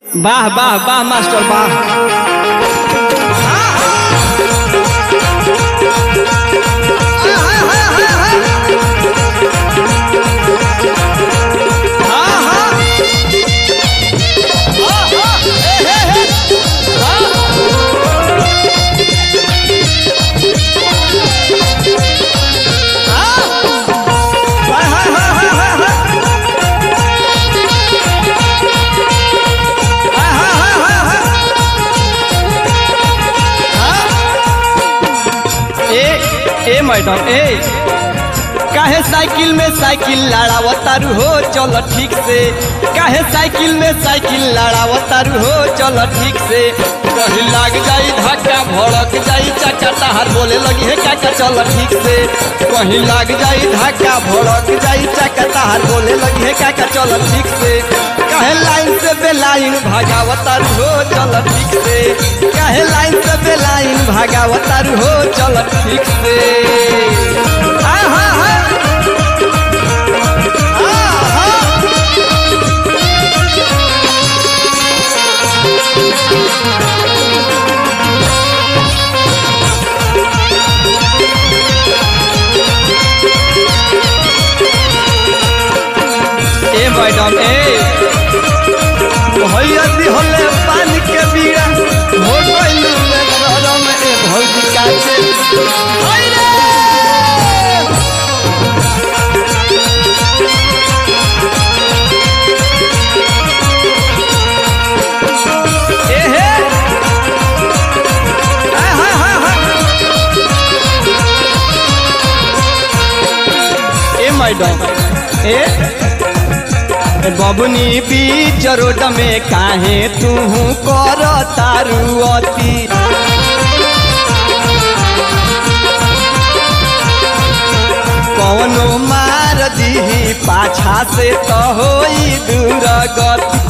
वाह वाह वाह मास्टर वाह हाँ, हाँ। हाँ, हाँ, हे, हे, हे। हाँ। हाँ। हाय, हाय, हाय, हाय, हाय, हाय। हाय, हाय, हाय, हाय, हाय। हाँ। ए ए मैडम ए काहे साइकिल में साइकिल लड़ावतारू हो चल ठीक से काहे साइकिल में साइकिल लड़ावतारू हो चल ठीक से कहीं लाग जाई धक्का भड़क जाई चाचा तहार बोले लगी है काका चल ठीक से कहीं लाग जाई धक्का भड़क जाई चाचा तहार बोले लगी है काका चल ठीक से काहे लाइन से बेलाइन भागावतारू हो चल ठीक से काहे लाइन से बेलाइन भागावतारू हो चल ठीक से हाँ हाँ हाँ ए मैडम ए भैया दिहले पानी के बीड़ा हो गइलू में गरम ए भौजी काचे हाय रे ए हे हाय हाय हाय हाय ए मैडम ए ए बबुनी बीच रोड में काहे तू कर तारू अति कौनो मार दीही पाछा से तो होई दूर गति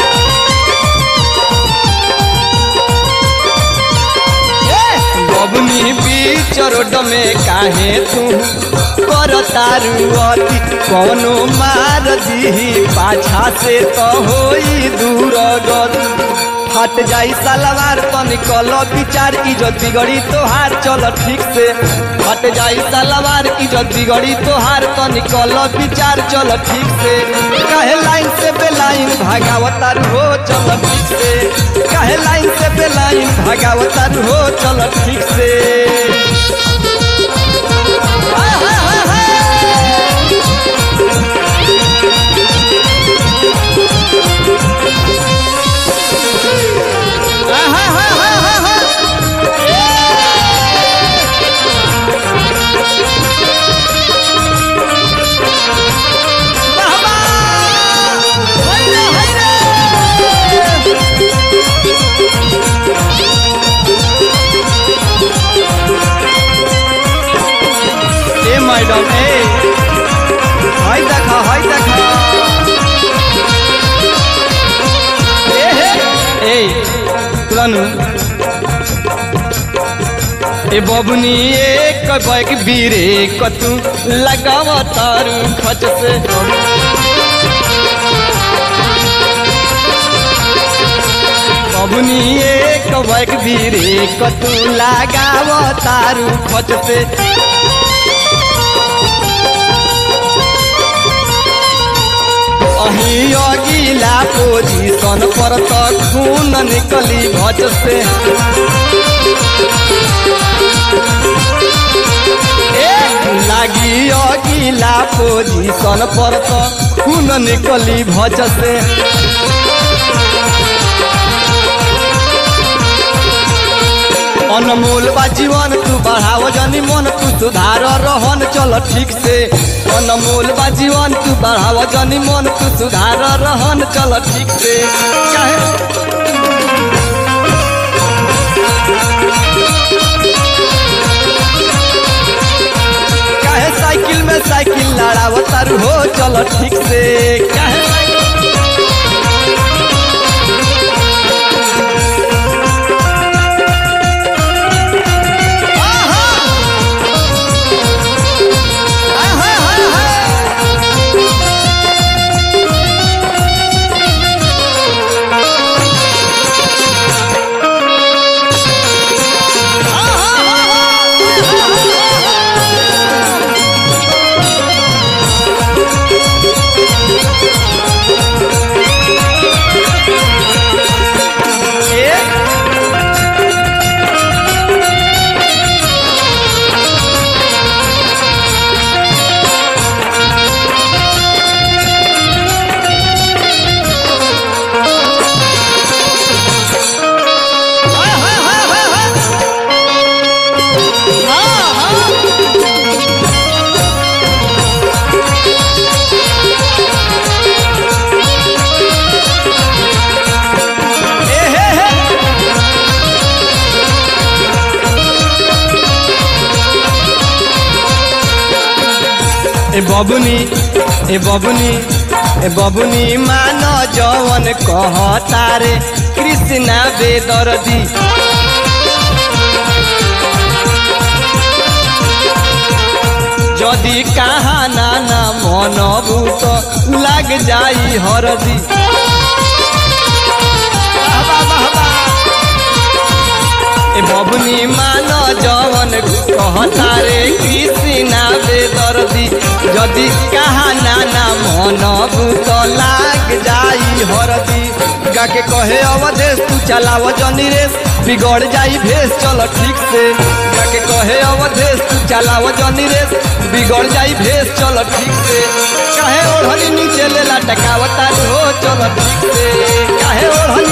बबुनी बीच रोड में काहे तू कर तारू अति कौनो मार दीही पाछा से तो होई दूर गति हट जाई सलवार तो निकल विचार इज्जत बिगड़ी तोहार चल ठीक से हट जाई सलवार इज्जत बिगड़ी तोहार तो निकल विचार चल ठीक से कहे लाइन से बेलाइन भागावतार हो चल ठीक से कहे लाइन से बेलाइन भागावतार हो चल ठीक से हाय, हाय, हाय, हाय। हाय, हाय, हाय, हाय, हाय, हाय। वाह, वाह। हाय रे, हाय रे। ए मैडम ए हाय देखा हाय देखा ए हे ए तुलानु ए बबुनी एक बैग बीरे कतू लगाव तारू खच से बबुनी एक बैग बीरे कतू लगाव तारू खच से अही अगिला पोजीशन पर त खून निकली भज से ए, लागी अगिला पोजीशन पर त खून निकली भज से अनमोल बा जीवन तू बढ़ाव जनी मन तू सुधार रहन चल ठीक से अनमोल बा जीवन तू बढ़ाव जनी मन तू सुधार रहन चल ठीक से काहे काहे साइकिल में साइकिल लड़ाव तारू हो चल ठीक से काहे साइकिल आहा! आहा, आहा, आहा! बबुनी ए बबुनी ए बबुनी मान जवन कहता रे कृष्णा बेदर्दी যদি কাহা না না মন ভূত লাগ যাই হরদি বাবা বাবা এ ববনি মান জবন কহতারে কৃষ্ণা বেদর্দি যদি কাহা না না মন ভূত লাগ যাই হরদি গাকে কহে अवधेश तू चलाव जनी रेस बिगड़ जाई भेस चलो ठीक से गाके कहे अवधेश तू चलाव जनी रेस बिगड़ जाई भेस चलो ठीक से काहे ओढ़नी नीचे ले लटकावता हो चलो ठीक से काहे ओढ़नी